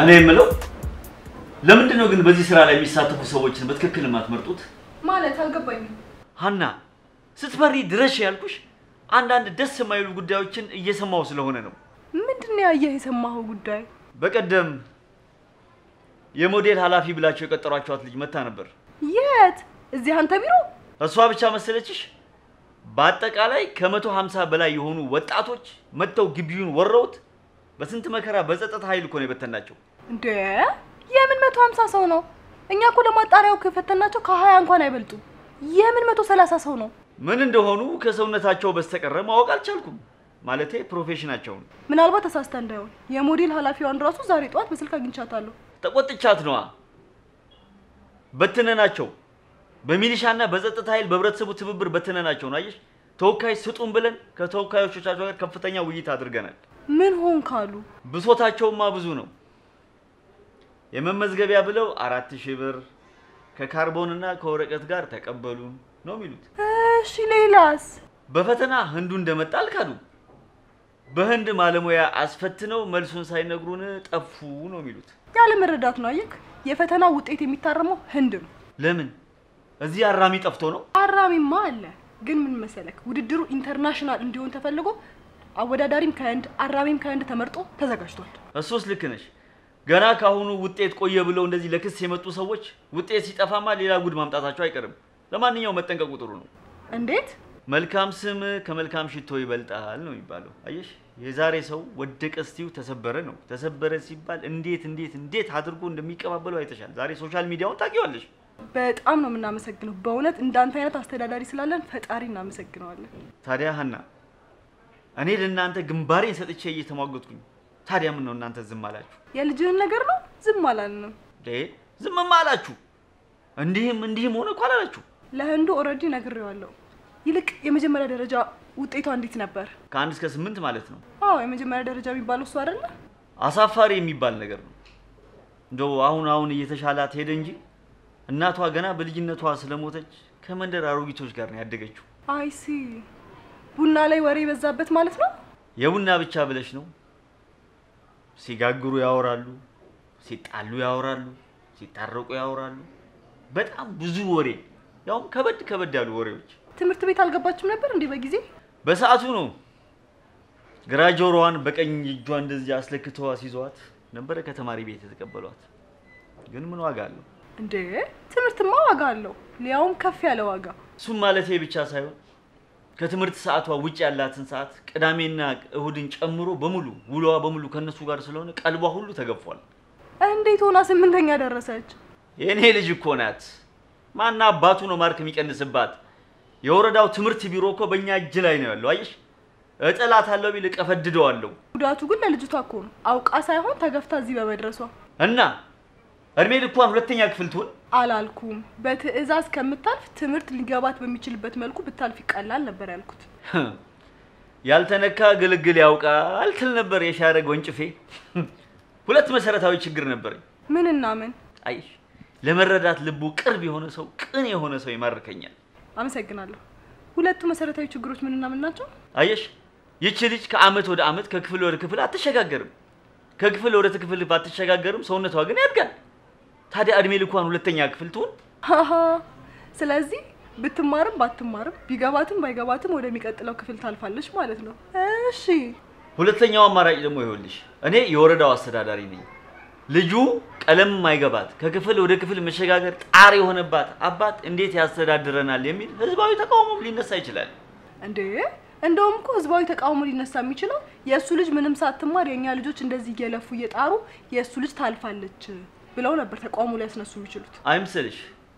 እኔ የምለው ለምንድን ነው ግን በዚህ ስራ ላይ የሚሳተፉ ሰዎችን በትክክል የማትመርጡት? ማለት አልገባኝም። ሀና ስትፈሪ ድረሽ ያልኩሽ አንዳንድ ደስ የማይሉ ጉዳዮችን እየሰማው ስለሆነ ነው። ምንድን ነው ያየህ የሰማኸው ጉዳይ? በቀደም የሞዴል ኃላፊ ብላቸው የቀጠሯቸዋት ልጅ መታ ነበር። የት? እዚህ አንተ ቢሮ? እሷ ብቻ መሰለችሽ? በአጠቃላይ ከመቶ ሀምሳ በላይ የሆኑ ወጣቶች መጥተው ግቢውን ወረውት በስንት መከራ በጸጥታ ኃይል እኮ ነው የበተናቸው። እንዴ የምን መቶ ሀምሳ ሰው ነው? እኛ እኮ ለማጣሪያው ከፈተናቸው ከሀያ እንኳን አይበልጡም። የምን መቶ ሰላሳ ሰው ነው? ምን እንደሆኑ ከሰውነታቸው በስተቀረ ማወቅ አልቻልኩም። ማለቴ ፕሮፌሽናቸውን። ምናልባት ተሳስተ እንዳይሆን የሞዴል ኃላፊዋን ራሱ ዛሬ ጠዋት በስልክ አግኝቻታለሁ። ተቆጥቻት ነዋ። በትነናቸው በሚሊሻና በጸጥታ ኃይል በህብረተሰቡ ትብብር በትነናቸው ነው። አየሽ፣ ተወካይ ስጡን ብለን ከተወካዮቻቸው ጋር ከፍተኛ ውይይት አድርገናል። ምን ሆን ካሉ ብሶታቸውማ ብዙ ነው። የመመዝገቢያ ብለው አራት ሺህ ብር ከካርቦንና ከወረቀት ጋር ተቀበሉን ነው የሚሉት። እሺ ሌላስ? በፈተና ህንዱ እንደመጣ አልካዱ። በህንድ ማለሙያ አስፈትነው መልሱን ሳይነግሩን ጠፉ ነው የሚሉት። ያለ መረዳት ነው። አየክ፣ የፈተና ውጤት የሚታረመው ህንድ ነው። ለምን እዚህ አራሚ ጠፍቶ ነው? አራሚማ አለ። ግን ምን መሰለክ፣ ውድድሩ ኢንተርናሽናል እንዲሆን ተፈልጎ አወዳዳሪም ከህንድ አራሚም ከህንድ ተመርጦ ተዘጋጅቷል። እሱስ ልክ ነሽ። ገና ካሁኑ ውጤት ቆየ ብለው እንደዚህ ለክስ የመጡ ሰዎች ውጤት ሲጠፋማ ሌላ ጉድ ማምጣታቸው አይቀርም። ለማንኛውም መጠንቀቁ ጥሩ ነው። እንዴት? መልካም ስም ከመልካም ሽቶ ይበልጣል ነው የሚባለው። አየሽ፣ የዛሬ ሰው ወደቀ እስቲው ተሰበረ ነው። ተሰበረ ሲባል እንዴት እንዴት እንዴት አድርጎ እንደሚቀባበለው አይተሻል። ዛሬ ሶሻል ሚዲያውን ታውቂዋለሽ። በጣም ነው የምናመሰግነው። በእውነት እንዳንተ አይነት አስተዳዳሪ ስላለን ፈጣሪ እናመሰግነዋለን። ታዲያ ሀና፣ እኔ ለእናንተ ግንባሬን ሰጥቼ እየተሟገጥኩኝ፣ ታዲያ ምን ነው እናንተ ዝም አላችሁ? የልጅህን ነገር ነው ዝም አላልንም። ዴ ዝምማ አላችሁ። እንዲህም እንዲህም ሆነ እኮ አላላችሁ። ለህንዱ ኦልሬዲ ነግሬዋለሁ። ይልቅ የመጀመሪያ ደረጃ ውጤቷ እንዴት ነበር? ከአንድ እስከ ስምንት ማለት ነው። አዎ የመጀመሪያ ደረጃ የሚባለው እሱ አይደለ? አሳፋሪ የሚባል ነገር ነው። እንደው አሁን አሁን እየተሻላት ሄደ እንጂ እናቷ ገና በልጅነቷ ስለሞተች ከመንደር አሮጊቶች ጋር ነው ያደገችው። አይሲ ቡና ላይ ወሬ የበዛበት ማለት ነው። የቡና ብቻ ብለሽ ነው። ሲጋግሩ ያወራሉ፣ ሲጣሉ ያወራሉ፣ ሲታረቁ ያወራሉ። በጣም ብዙ ወሬ፣ ያውም ከበድ ከበድ ያሉ ወሬዎች። ትምህርት ቤት አልገባችም ነበር እንዲህ በጊዜ በሰዓቱ ነው ግራ ጆሮዋን በቀኝ እጇ እንደዚህ አስለክተው አስይዘዋት ነበረ ከተማሪ ቤት የተቀበሏት። ግን ምን ዋጋ አለው? እንዴ ትምህርትማ ዋጋ አለው፣ ሊያውም ከፍ ያለ ዋጋ። እሱም ማለቴ ብቻ ሳይሆን ከትምህርት ሰዓቷ ውጭ ያላትን ሰዓት ቅዳሜና እሁድን ጨምሮ በሙሉ ውሎዋ በሙሉ ከነሱ ጋር ስለሆነ ቀልቧ ሁሉ ተገፏል። እንዴት ሆና ስምንተኛ ደረሰች? የእኔ ልጅ እኮ ናት። ማና አባቱ ነው ማርክ የሚቀንስባት? የወረዳው ትምህርት ቢሮ እኮ በእኛ እጅ ላይ ነው ያለው። አየሽ፣ እጥላታለሁ ቢል እቀፈድደዋለሁ። ጉዳቱ ግን ለልጅቷ እኮ ነው፣ አውቃ ሳይሆን ተገፍታ እዚህ በመድረሷ። እና እድሜ ልኳን ሁለተኛ ክፍል ትሆን አላልኩም። በትዕዛዝ ከምታልፍ ትምህርት ሊገባት በሚችልበት መልኩ ብታልፍ ይቀላል ነበር ያልኩት። ያልተነካ ግልግል ያውቃል ትል ነበር የሻረግ ወንጭፌ። ሁለት መሰረታዊ ችግር ነበረኝ። ምንና ምን? አይሽ ለመረዳት ልቡ ቅርብ የሆነ ሰው፣ ቅን የሆነ ሰው ይማርከኛል። አመሰግናለሁ። ሁለቱ መሰረታዊ ችግሮች ምንና ምን ናቸው? አየሽ ይቺ ልጅ ከአመት ወደ አመት ከክፍል ወደ ክፍል አትሸጋገርም። ከክፍል ወደ ክፍል ባትሸጋገርም ሰውነቷ ግን ያድጋል። ታዲያ እድሜ ልኳን ሁለተኛ ክፍል ትሆን? ሃሃ። ስለዚህ ብትማርም ባትማርም ቢገባትም ባይገባትም ወደሚቀጥለው ክፍል ታልፋለች ማለት ነው። እሺ ሁለተኛው አማራጭ ደግሞ ይኸውልሽ፣ እኔ የወረዳው አስተዳዳሪ ነኝ። ልጁ ቀለም ማይገባት ከክፍል ወደ ክፍል መሸጋገር ጣር የሆነባት አባት እንዴት ያስተዳድረናል የሚል ህዝባዊ ተቃውሞም ሊነሳ ይችላል። እንዴ እንደውም እኮ ህዝባዊ ተቃውሞ ሊነሳ የሚችለው የእሱ ልጅ ምንም ሳትማር የእኛ ልጆች እንደዚህ እየለፉ እየጣሩ የእሱ ልጅ ታልፋለች ብለው ነበር ተቃውሞ ሊያስነሱ የሚችሉት። አይምሰልሽ።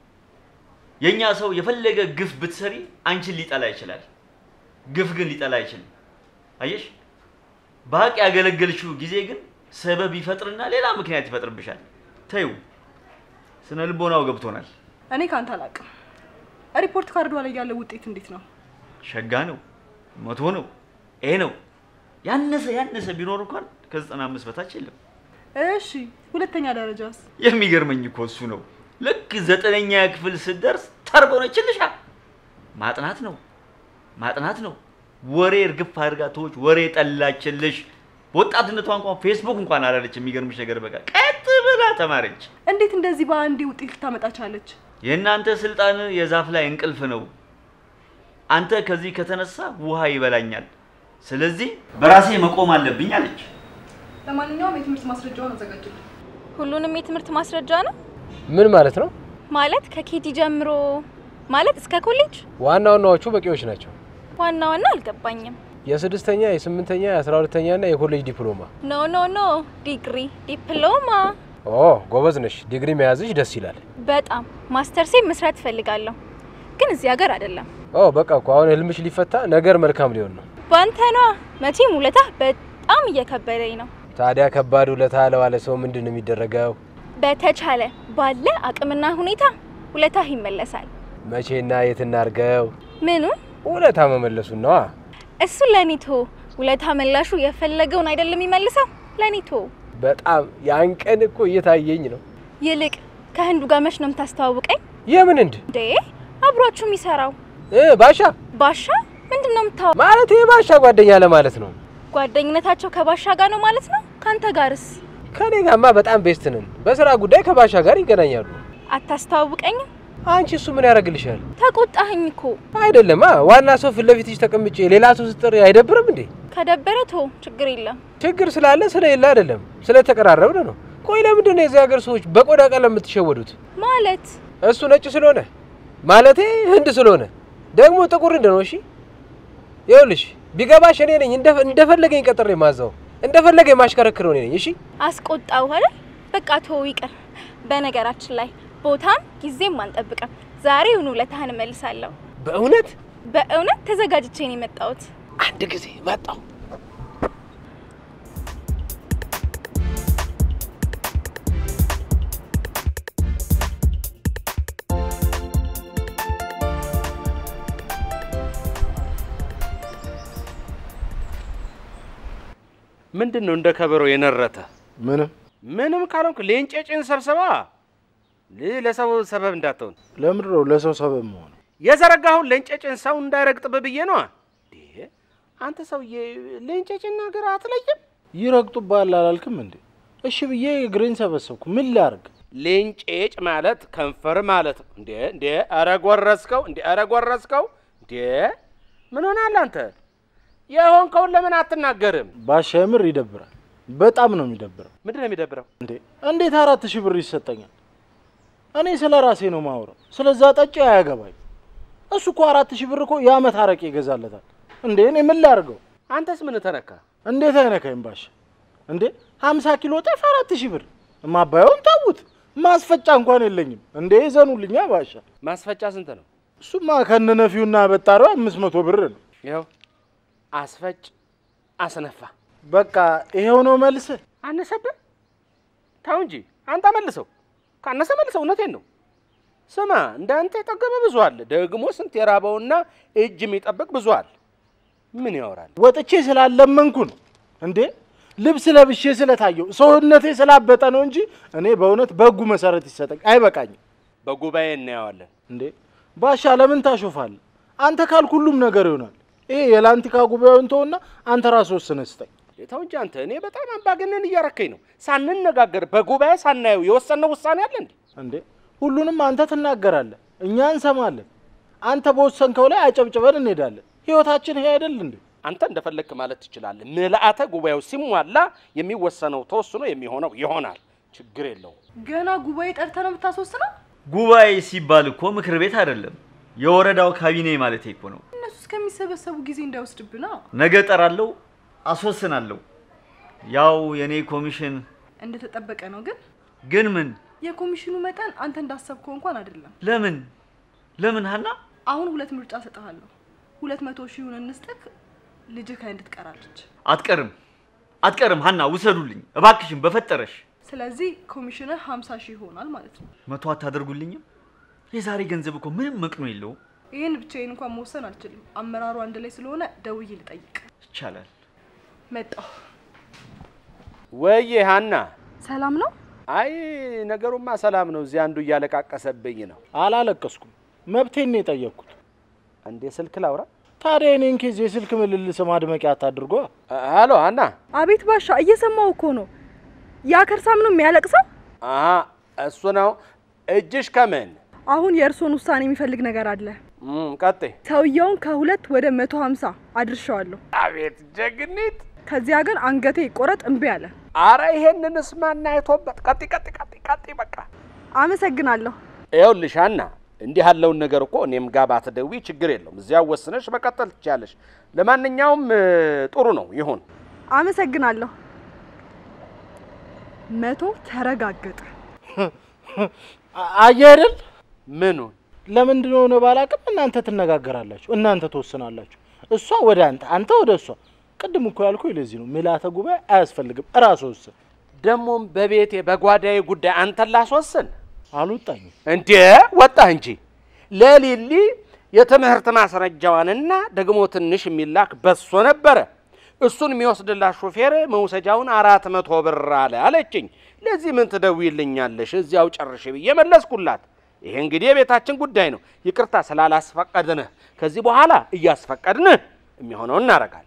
የእኛ ሰው የፈለገ ግፍ ብትሰሪ አንቺን ሊጠላ ይችላል። ግፍ ግን ሊጠላ አይችልም። አየሽ፣ በሀቅ ያገለገልሽው ጊዜ ግን ሰበብ ይፈጥርና ሌላ ምክንያት ይፈጥርብሻል። ተይው፣ ስነ ልቦናው ገብቶናል። እኔ ካንተ አላውቅም። ሪፖርት ካርዷ ላይ ያለው ውጤት እንዴት ነው? ሸጋ ነው፣ መቶ ነው፣ ኤ ነው። ያነሰ ያነሰ ቢኖር እንኳን ከዘጠና አምስት በታች የለም። እሺ ሁለተኛ ደረጃስ? የሚገርመኝ እኮ እሱ ነው። ልክ ዘጠነኛ ክፍል ስትደርስ ተርቦነችልሻ። ማጥናት ነው ማጥናት ነው። ወሬ እርግፍ አድርጋ ተወች። ወሬ ጠላችልሽ። በወጣትነቷ እንኳን ፌስቡክ እንኳን አላለች። የሚገርምሽ ነገር በቃ ቀጥ ብላ ተማረች። እንዴት እንደዚህ በአንዴ ውጤት ልታመጣ ቻለች? የእናንተ ስልጣን የዛፍ ላይ እንቅልፍ ነው። አንተ ከዚህ ከተነሳ ውሃ ይበላኛል። ስለዚህ በራሴ መቆም አለብኝ አለች። ለማንኛውም የትምህርት ማስረጃውን አዘጋጅልኝ። ሁሉንም የትምህርት ማስረጃ ነው ምን ማለት ነው? ማለት ከኬቲ ጀምሮ ማለት እስከ ኮሌጅ ዋና ዋናዎቹ በቂዎች ናቸው። ዋና ዋና አልገባኝም። የስድስተኛ የስምንተኛ የአስራ ሁለተኛ ና የኮሌጅ ዲፕሎማ። ኖ ኖ ኖ ዲግሪ፣ ዲፕሎማ ኦ ጎበዝ ነሽ። ዲግሪ መያዝሽ ደስ ይላል። በጣም ማስተርሴ መስራት እፈልጋለሁ፣ ግን እዚህ ሀገር አይደለም። ኦ በቃ እኮ አሁን ህልምሽ ሊፈታ ነገር መልካም ሊሆን ነው። ባንተ ነዋ። መቼም ውለታህ በጣም እየከበደኝ ነው። ታዲያ ከባድ ውለታ ለዋለ ሰው ምንድን ነው የሚደረገው? በተቻለ ባለ አቅምና ሁኔታ ውለታህ ይመለሳል። መቼና የት እናርገው? ምኑን? ውለታ መመለሱን ነዋ። እሱ ለኒቶ ውለታ መላሹ የፈለገውን አይደለም የሚመልሰው ለኒቶ። በጣም ያን ቀን እኮ እየታየኝ ነው። ይልቅ ከህንዱ ጋር መች ነው የምታስተዋውቀኝ? የምን እንድ እንዴ አብሯችሁ የሚሰራው እ ባሻ ባሻ ምንድን ነው የምታወ ማለት የባሻ ጓደኛ ለማለት ነው። ጓደኝነታቸው ከባሻ ጋር ነው ማለት ነው? ከአንተ ጋርስ ከኔ ጋማ በጣም ቤስት ነን። በስራ ጉዳይ ከባሻ ጋር ይገናኛሉ። አታስተዋውቀኝም? አንቺ እሱ ምን ያደርግልሻል? ተቆጣኸኝ እኮ። አይደለማ ዋና ሰው ፊት ለፊትሽ ተቀምጬ ሌላ ሰው ስጥር አይደብርም እንዴ? ከደበረ ቶ ችግር የለም። ችግር ስላለ ስለሌለ አይደለም፣ ስለተቀራረብን ነው። ቆይ ለምንድን ነው የዚህ ሀገር ሰዎች በቆዳ ቀለም የምትሸወዱት? ማለት እሱ ነጭ ስለሆነ ማለቴ ህንድ ስለሆነ ደግሞ ጥቁር ህንድ ነው። እሺ ይኸውልሽ ቢገባሽ እኔ ነኝ እንደ- እንደፈለገኝ ቀጥሬ ማዛው እንደፈለገኝ ማሽከረክረው እኔ ነኝ። እሺ አስቆጣው አይደል? በቃ ቶ ይቅር። በነገራችን ላይ ቦታም ጊዜም አንጠብቅም። ዛሬውኑ ውለታህን እመልሳለሁ። በእውነት በእውነት ተዘጋጅቼ ነው የመጣሁት። አንድ ጊዜ መጣው ምንድን ነው እንደ ከበሮ የነረተ? ምንም ምንም ካልሆንክ ሌንጨጭን ሰብሰባ ል- ለሰው ሰበብ እንዳትሆን ለምንድን ነው ለሰው ሰበብ መሆን? የዘረጋሁን ሌንጨጭን ሰው እንዳይረግጥብ ብዬ ነዋ። እንዴ አንተ ሰውዬ ሌንጨጭን ነገር አትለይም? ይረግጡብሃል አላልክም እንዴ? እሺ ብዬ እግሬን ሰበሰብኩ። ምን ላርግ? ሌንጨጭ ማለት ከንፈር ማለት ነው። እንዴ እንዴ ኧረ ጎረስከው! እንዴ ኧረ ጎረስከው! እንዴ ምን ሆናል አንተ? የሆንከውን ለምን አትናገርም? ባሻ የምር ይደብራል። በጣም ነው የሚደብረው። ምንድን ነው የሚደብረው? እንዴ እንዴት አራት ሺህ ብር ይሰጠኛል? እኔ ስለ ራሴ ነው ማውረው። ስለዛ ጠጪ አያገባኝ። እሱ እኮ አራት ሺህ ብር እኮ የአመት አረቄ ይገዛለታል። እንዴ እኔ ምን ላርገው? አንተስ ምን ተነካ? እንዴት አይነካኝ ባሻ? እንዴ ሀምሳ ኪሎ ጤፍ አራት ሺህ ብር ማባየውን ታውት ማስፈጫ እንኳን የለኝም። እንዴ ይዘኑልኛ ባሻ። ማስፈጫ ስንት ነው? እሱማ ከነነፊውና በጣሪው አምስት መቶ ብር ነው። ይኸው አስፈጭ አስነፋ በቃ ይሄው ነው መልስ። አነሰብህ? ተው እንጂ አንተ መልሰው። ካነሰ መልሰው። እውነቴን ነው። ስማ እንዳንተ የጠገበ ብዙ አለ፣ ደግሞ ስንት የራበውና እጅ የሚጠብቅ ብዙ አለ። ምን ያወራል? ወጥቼ ስላለመንኩ ነው እንዴ ልብስ ለብሼ ስለታየው ሰውነቴ ስላበጠ ነው እንጂ እኔ በእውነት በህጉ መሰረት ይሰጠኝ አይበቃኝም። በጉባኤ እናየዋለን። እንዴ ባሻ ለምን ታሾፋለህ? አንተ ካልክ ሁሉም ነገር ይሆናል። ይሄ የላንቲካ ጉባኤውን ተውና አንተ ራስህ ወስነህ ስጠኝ። ተው እንጂ አንተ። እኔ በጣም አምባገነን እያረከኝ ነው። ሳንነጋገር በጉባኤ ሳናየው የወሰነው ውሳኔ አለ እንዴ? እንዴ ሁሉንም አንተ ትናገራለህ፣ እኛ እንሰማለን። አንተ በወሰንከው ላይ አጨብጭበን እንሄዳለን። ህይወታችን ይሄ አይደል እንዴ? አንተ እንደፈለግክ ማለት ትችላለህ። ምልአተ ጉባኤው ሲሟላ የሚወሰነው ተወስኖ የሚሆነው ይሆናል። ችግር የለውም። ገና ጉባኤ ጠርተ ነው የምታስወስነው? ጉባኤ ሲባል እኮ ምክር ቤት አይደለም፣ የወረዳው ካቢኔ ማለት እኮ ነው። እነሱ እስከሚሰበሰቡ ጊዜ እንዳይወስድብና ነገ ጠራለሁ፣ አስወስናለሁ። ያው የኔ ኮሚሽን እንደተጠበቀ ነው። ግን ግን ምን የኮሚሽኑ መጠን አንተ እንዳሰብከው እንኳን አይደለም። ለምን ለምን ሀና አሁን ሁለት ምርጫ ሰጥሃለሁ። ሁለት መቶ ሺውን እንስጥክ፣ ልጅህ ከእንድ ትቀራለች። አትቀርም አትቀርም ሀና ውሰዱልኝ እባክሽን በፈጠረሽ ስለዚህ ኮሚሽንህ ሀምሳ ሺህ ይሆናል ማለት ነው። መቶ አታደርጉልኝም የዛሬ ገንዘብ እኮ ምንም መቅኖ የለውም ይህን ብቻዬን እንኳን መወሰን አልችልም። አመራሩ አንድ ላይ ስለሆነ ደውዬ ልጠይቅ። ይቻላል መጣሁ። ወዬ ሀና፣ ሰላም ነው? አይ ነገሩማ ሰላም ነው። እዚህ አንዱ እያለቃቀሰብኝ ነው። አላለቀስኩም፣ መብቴን ነው የጠየቅኩት። አንዴ ስልክ ላውራ። ታዲያ የኔን ኬዝ የስልክ ምልልስ ማድመቂያ አታድርጓ። አሎ አና አቤት ባሻ፣ እየሰማው እኮ ነው። ያ ከርሳም ነው የሚያለቅሰው። አ እሱ ነው እጅሽ ከምን አሁን የእርስዎን ውሳኔ የሚፈልግ ነገር አለ። እም፣ ቀጥይ። ሰውየውን ከሁለት ወደ መቶ ሀምሳ አድርሻዋለሁ። አቤት ጀግኒት! ከዚያ ግን አንገቴ ይቆረጥ እምቢ አለ። አረ ይሄንንስ ማን አይቶበት? ቀጥይ ቀጥይ ቀጥይ ቀጥይ በቃ አመሰግናለሁ። ይኸውልሽ ሀና፣ እንዲህ ያለውን ነገር እኮ እኔም ጋር ባትደውይ ችግር የለውም። እዚያው ወስነሽ መቀጠል ትችያለሽ። ለማንኛውም እ፣ ጥሩ ነው ይሁን። አመሰግናለሁ። መቶ ተረጋገጠ። አ- አየህ አይደል? ምኑን ለምንድን ነው ሆነ ባላቅም እናንተ ትነጋገራላችሁ፣ እናንተ ትወስናላችሁ። እሷ ወደ አንተ፣ አንተ ወደ እሷ። ቅድም እኮ ያልኩ ለዚህ ነው ምልዓተ ጉባኤ አያስፈልግም። እራስ ወስን። ደግሞም በቤቴ በጓዳዬ ጉዳይ አንተን ላስወስን አልወጣኝም። እንዴ? ወጣህ እንጂ ለሊሊ የትምህርት ማስረጃዋንና ደግሞ ትንሽ የሚላክ በሶ ነበረ። እሱን የሚወስድላት ሾፌር መውሰጃውን አራት መቶ ብር አለ አለችኝ። ለዚህ ምን ትደውይልኛለሽ? እዚያው ጨርሽ ብዬ መለስኩላት። ይሄ እንግዲህ የቤታችን ጉዳይ ነው። ይቅርታ ስላላስፈቀድንህ፣ ከዚህ በኋላ እያስፈቀድንህ የሚሆነውን እናደርጋለን።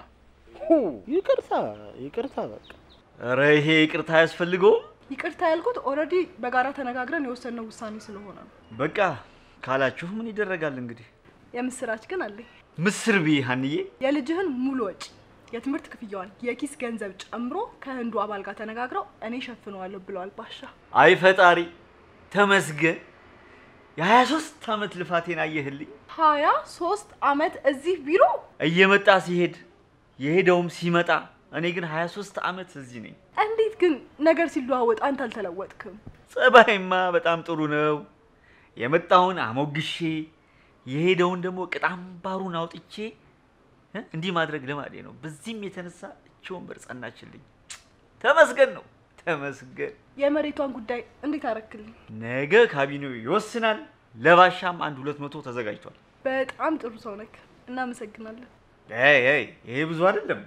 ይቅርታ ይቅርታ፣ በቃ ኧረ ይሄ ይቅርታ አያስፈልገውም። ይቅርታ ያልኩት ኦልሬዲ በጋራ ተነጋግረን የወሰንነው ውሳኔ ስለሆነ ነው። በቃ ካላችሁ ምን ይደረጋል እንግዲህ። የምስራች ግን አለኝ። ምስር ብይ ሀንዬ። የልጅህን ሙሉ ወጪ፣ የትምህርት ክፍያዋን፣ የኪስ ገንዘብ ጨምሮ ከህንዱ አባል ጋር ተነጋግረው እኔ ሸፍነዋለሁ ብለዋል ባሻ። አይ ፈጣሪ ተመስገን። የሀያ ሶስት ዓመት ልፋቴን አየህልኝ። ሀያ ሶስት አመት እዚህ ቢሮ እየመጣ ሲሄድ የሄደውም ሲመጣ፣ እኔ ግን 23 ዓመት እዚህ ነኝ። እንዴት ግን ነገር ሲለዋወጥ አንተ አልተለወጥክም? ጸባይማ በጣም ጥሩ ነው። የመጣውን አሞግሼ የሄደውን ደግሞ ቅጣም ባሩን አውጥቼ እ እንዲህ ማድረግ ልማዴ ነው። በዚህም የተነሳ እቺ ወንበር ጸናችልኝ። ተመስገን ነው ተመስገን። የመሬቷን ጉዳይ እንዴት አረክልኝ? ነገ ካቢኔው ይወስናል። ለባሻም አንድ ሁለት መቶ ተዘጋጅቷል። በጣም ጥሩ ሰው ነክ። እናመሰግናለን። ይ ይ ይሄ ብዙ አይደለም።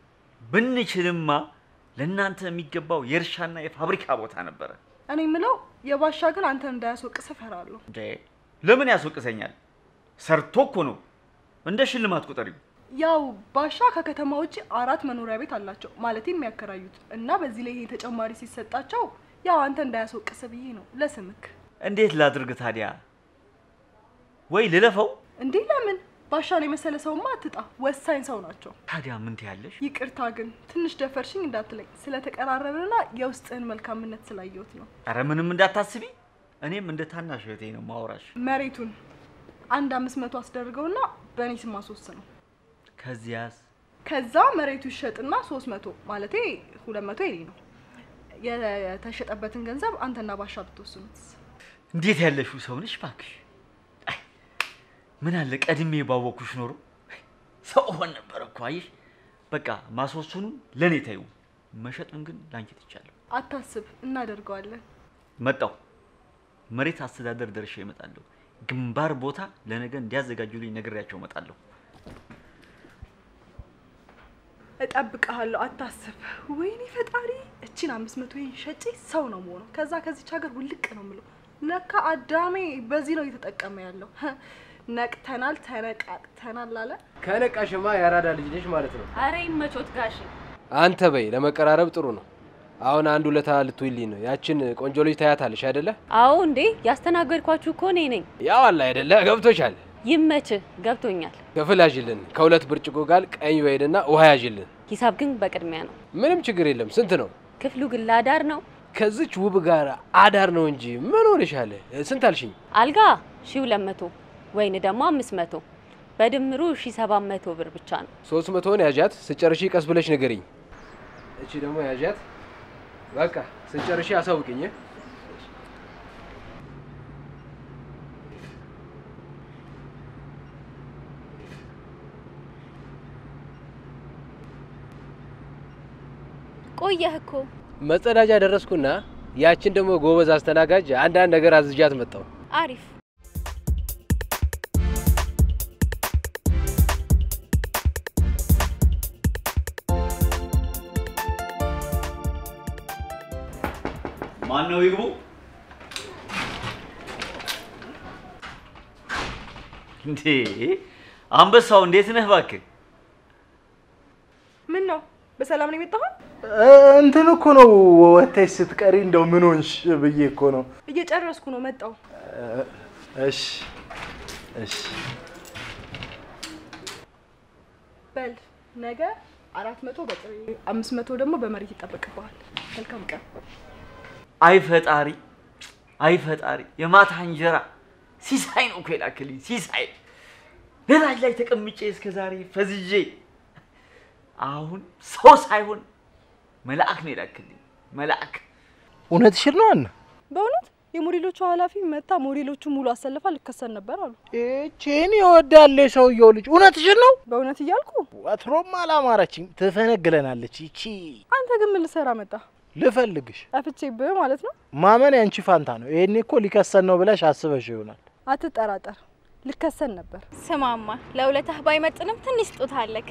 ብንችልማ ለእናንተ የሚገባው የእርሻና የፋብሪካ ቦታ ነበረ። እኔ የምለው የባሻ ግን አንተን እንዳያስወቅስ እፈራለሁ። እንዴ ለምን ያስወቅሰኛል? ሰርቶ እኮ ነው። እንደ ሽልማት ቁጠሪው። ያው ባሻ ከከተማ ውጭ አራት መኖሪያ ቤት አላቸው ማለት የሚያከራዩት እና በዚህ ላይ ይሄ ተጨማሪ ሲሰጣቸው ያው አንተ እንዳያስወቅስ ብዬ ነው ለስምክ። እንዴት ላድርግ ታዲያ? ወይ ልለፈው? እንዴ ለምን ባሻን የመሰለ ሰውማ አትጣ፣ ወሳኝ ሰው ናቸው። ታዲያ ምን ትያለሽ? ይቅርታ ግን ትንሽ ደፈርሽኝ እንዳትለኝ፣ ስለተቀራረብንና የውስጥህን መልካምነት ስላየሁት ነው። ኧረ ምንም እንዳታስቢ። እኔም እንደ ታናሽ እህቴ ነው ማውራሽ። መሬቱን አንድ አምስት መቶ አስደርገውና በእኔ ስም አስወስነው። ከዚያስ ከዛ መሬቱ ይሸጥና ሶስት መቶ ማለቴ ሁለት መቶ የኔ ነው። የተሸጠበትን ገንዘብ አንተና ባሻ ብትወስኑት። እንዴት ያለሽው ሰው ነሽ እባክሽ። አይ፣ ምን አለ ቀድሜ ባወኩሽ ኖሮ ሰው ሆን ነበር እኮ አየሽ። በቃ ማስወሰኑን ለእኔ ታዩ፣ መሸጡን ግን ላንቺ ትቻለሁ። አታስብ፣ እናደርገዋለን። መጣው መሬት አስተዳደር ደርሼ እመጣለሁ። ግንባር ቦታ ለነገ እንዲያዘጋጁልኝ ነግሬያቸው እመጣለሁ። እጠብቅሃለሁ፣ አታስብ። ወይኔ ፈጣሪ፣ እቺን አምስት መቶ ሸጬ ሰው ነው መሆነው። ከዛ ከዚች ሀገር ውልቅ ነው ምለው። ለካ አዳሜ በዚህ ነው እየተጠቀመ ያለው። ነቅተናል፣ ተነቃቅተናል አለ። ከነቃሽማ የአራዳ ልጅ ነሽ ማለት ነው። አረ ይመቾት ጋሽ። አንተ በይ ለመቀራረብ ጥሩ ነው። አሁን አንድ ውለታ ልትውይልኝ ነው። ያችን ቆንጆ ልጅ ታያታለሽ አይደለ? አዎ እንዴ ያስተናገድኳችሁ እኮ እኔ ነኝ። ያው አለ አይደለ? ገብቶሻል። ይመችህ፣ ገብቶኛል። ክፍል ያዥልን። ከሁለት ብርጭቆ ጋር ቀኝ ወይንና ውሃ ያዥልን። ሂሳብ ግን በቅድሚያ ነው። ምንም ችግር የለም። ስንት ነው? ክፍሉ ግን ለአዳር ነው። ከዚች ውብ ጋር አዳር ነው እንጂ ምን ሆነሻል? ስንት አልሽኝ? አልጋ ሺ ሁለት መቶ ወይን ደግሞ አምስት መቶ በድምሩ ሺ ሰባት መቶ ብር ብቻ ነው። ሶስት መቶውን ያዣት። ስጨርሺ ቀስ ብለሽ ንገሪኝ። እቺ ደግሞ ያዣት። በቃ ስጨርሺ አሳውቅኝ። ቆየህ እኮ መጸዳጃ ደረስኩና ያችን ደግሞ ጎበዝ አስተናጋጅ አንዳንድ ነገር አዝዣት መጣሁ። አሪፍ ማን ነው ይግቡ? እንዴ አንበሳው እንዴት ነህ እባክህ? ምን ነው በሰላም ነው የመጣኸው? እንትን እኮ ነው ወተሽ ስትቀሪ እንደው ምን ሆንሽ ብዬ እኮ ነው። እየጨረስኩ ነው መጣሁ። እሺ እሺ በል ነገ አራት መቶ በጥሬ አምስት መቶ ደግሞ በመሬት ይጠበቅብሃል። መልካም ቀን። አይ ፈጣሪ፣ አይ ፈጣሪ፣ የማታ እንጀራ ሲሳይ ነው እኮ የላክልኝ ሲሳይ። በላጅ ላይ ተቀምጬ እስከ ዛሬ ፈዝዤ፣ አሁን ሰው ሳይሆን መልአክ ነው የላክልኝ መልአክ። እውነትሽን ነው አና በእውነት የሞዴሎቹ ኃላፊ መታ ሞዴሎቹ ሙሉ አሰልፋ ልከሰን ነበር አሉ። ይቺን ይወዳል የሰውየው ልጅ። እውነትሽን ነው? በእውነት እያልኩ ወትሮም አላማረችኝ። ትፈነግለናለች ይቺ። አንተ ግን ምን ልሰራ መጣ? ልፈልግሽ ጠፍቼብህ ማለት ነው። ማመን ያንቺ ፋንታ ነው። ይሄኔ እኮ ሊከሰን ነው ብለሽ አስበሽ ይሆናል። አትጠራጠር፣ ልከሰን ነበር። ስማማ ለውለታህ ባይመጥንም ትንሽ ስጦታ አለክ።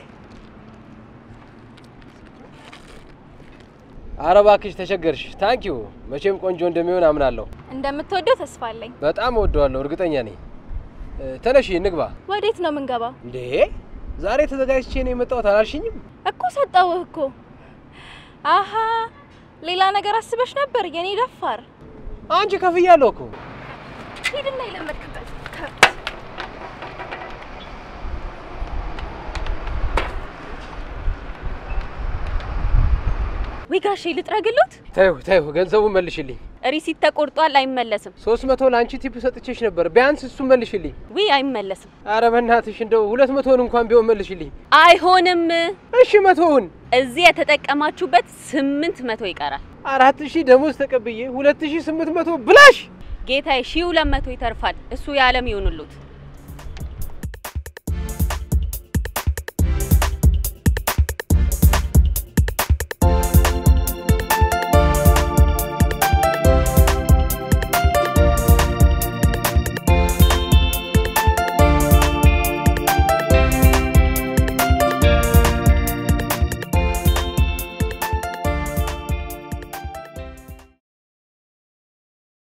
ኧረ እባክሽ ተቸገርሽ። ታንኪዩ መቼም ቆንጆ እንደሚሆን አምናለሁ። እንደምትወደው ተስፋ አለኝ። በጣም እወደዋለሁ፣ እርግጠኛ ነኝ። እ፣ ተነሺ እንግባ። ወዴት ነው የምንገባው? እንዴ ዛሬ ተዘጋጅቼ ነው የመጣሁት አላልሽኝም? እኮ ሰጠውህ እኮ። አሀ ሌላ ነገር አስበሽ ነበር የኔ ደፋር። አንቺ ከፍያለሁ እኮ። ሂድና የለመድክበት ከብት። ወይ ጋሼ ልጥረግሎት? ተይው ተይው፣ ገንዘቡን መልሽልኝ። ሪሲት ተቆርጧል፣ አይመለስም። ሶስት መቶ ለአንቺ ቲፕ ሰጥቼሽ ነበር። ቢያንስ እሱን መልሽልኝ። ውይ አይመለስም። አረ በእናትሽ እንደው ሁለት መቶውን እንኳን ቢሆን መልሽልኝ። አይሆንም። እሺ መቶውን እዚህ የተጠቀማችሁበት ስምንት መቶ ይቀራል። አራት ሺህ ደሞዝ ተቀብዬ ሁለት ሺህ ስምንት መቶ ብላሽ ጌታዬ ሺህ ሁለት መቶ ይተርፋል። እሱ የዓለም ይሁንሉት።